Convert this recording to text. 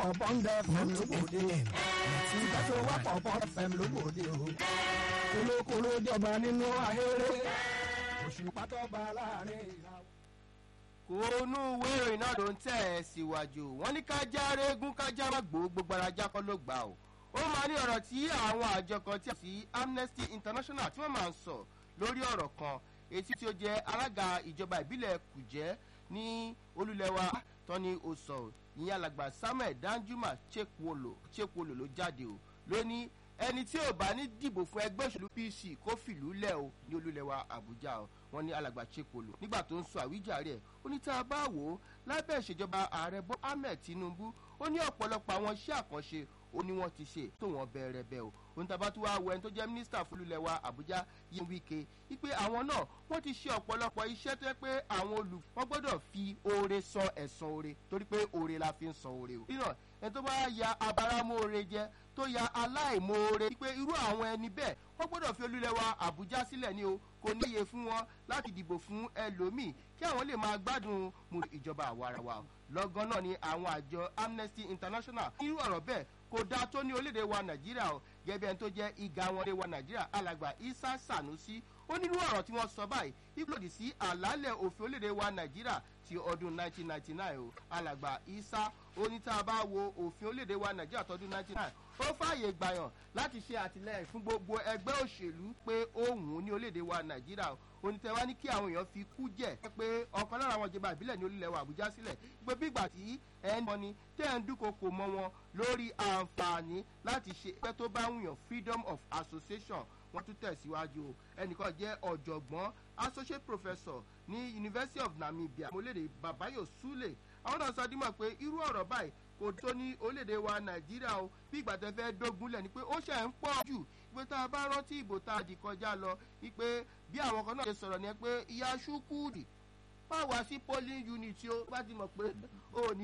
ọ̀bọ̀ndẹ̀ fm lóbòde ìfẹsọ̀wọ́pọ̀ bọ́n fm lóbòde o kolokolo jọba nínú ahéré òṣùpá tó bá láàrin ìlà. kòónú ìwé ìròyìn náà ló ń tẹ̀ ẹ́ síwájú wọ́n ní ká já régún ká já má gbó gbogbo ara já kọ́ ló gbà ó ó máa ní ọ̀rọ̀ tí àwọn àjọ kan tí a sí amnesty international tí wọ́n máa ń sọ lórí ọ̀rọ̀ kan etí tí ó jẹ́ alága ìjọba ìbílẹ̀ kùjẹ́ ní olúlẹ̀wà tọ́ni oṣù ìyẹn alàgbà samuel danjuma chekwolo chekwolo ló jáde o ló ní ẹni tí ò bá ní dìbò fún ẹgbẹ́ òṣèlú pc kó fìlú lẹ̀ o ní olúlẹ̀wà àbújá o wọn ní alàgbà chekwolo nígbà tó ń sọ àwíjàre ẹ̀ ó ní tá a bá wò ó lábẹ́ ìṣèjọba ààrẹ bọ́ ahmed tinubu ó ní ọ̀pọ̀lọpọ̀ àwọn iṣẹ́ àkànṣe ó ní wọ́n ti ṣe tó wọ́n bẹ̀rẹ̀ bẹ́ẹ̀ o ohun tá a bá tún wá wọ ẹni tó jẹ́ mínísítà fúlùlẹ̀wà àbújá yín wíkẹ́ wípé àwọn náà wọ́n ti ṣe ọ̀pọ̀lọpọ̀ iṣẹ́ tó yẹ pé àwọn olù wọ́n gbọ́dọ̀ fi oore san ẹ̀san oore torí pé oore la fi ń san oore o. nínú ẹni tó bá ya abáramóore jẹ tó ya aláìmoore wípé irú àwọn ẹni bẹ́ẹ̀ wọ́n gbọ́dọ̀ fi olúlẹ̀wà àbújá sílẹ̀ ní o kò níye fún wọn láti dìbò fún ẹlòmíì kí àwọn lè máa gbádùn mu ìjọba àwarawa lọ́gán náà ni àwọn àjọ amnesty international irú ọ̀rọ̀ bẹ́ẹ̀ kò dáa tó ní orílẹ̀-èdè wa nàìjíríà o gẹ́gẹ́ ẹni tó jẹ́ ìgá wọn lé wa nàìjíríà alàgbà isa sanusi ó nínú ọ̀rọ̀ tí wọ́n sọ báyìí ìgbòdì sí àlàálẹ̀ òfin orílẹ̀-èdè wa nàìjíríà ti ọdún 1999 o alàgbà isa ó ní tá a bá wo òfin orílẹ̀-èdè wa nàìjíríà tọdún 1999 ó fààyè gbàyàn láti ṣe àtìlẹyìn fún gbogbo ẹgbẹ́ òṣèlú pé òun ní orílẹ̀-èdè wa nàìjíríà onítẹ̀wá ní kí àwọn èèyàn fi kú jẹ́ pé ọ̀kan lára àwọn ìjọba ìbílẹ̀ ní orílẹ̀ wa àbújá sílẹ̀ pé bígbà tí ẹ̀ ń bọ́ni tẹ́ ẹ̀ ń dúnkokò mọ́ wọn lórí àǹfààní láti ṣe ẹgbẹ́ tó bá wùyàn freedom of association wọ́n tún tẹ̀síwájú o ẹnìkan jẹ́ ọ̀jọ̀gbọ́n associate professor ní university of namibia mọ́lẹ́dẹ̀ babayo sule àwọn náà sọ dímọ̀ pé irú ọ̀rọ̀ báyìí kò tó ní orílẹ̀-èdè wa nàìjíríà o bí ìgbà tẹ fẹ́ dógúnlẹ̀ ni pé ó ṣe ń pọ̀ jù pé tá a bá rántí ìbò tá a dì kọjá lọ wípé bí àwọn kan náà ṣe sọ̀rọ̀ ni pé ìyá ṣúkúùdì má wá sí polling unit o bá ti mọ̀ pé ó ní.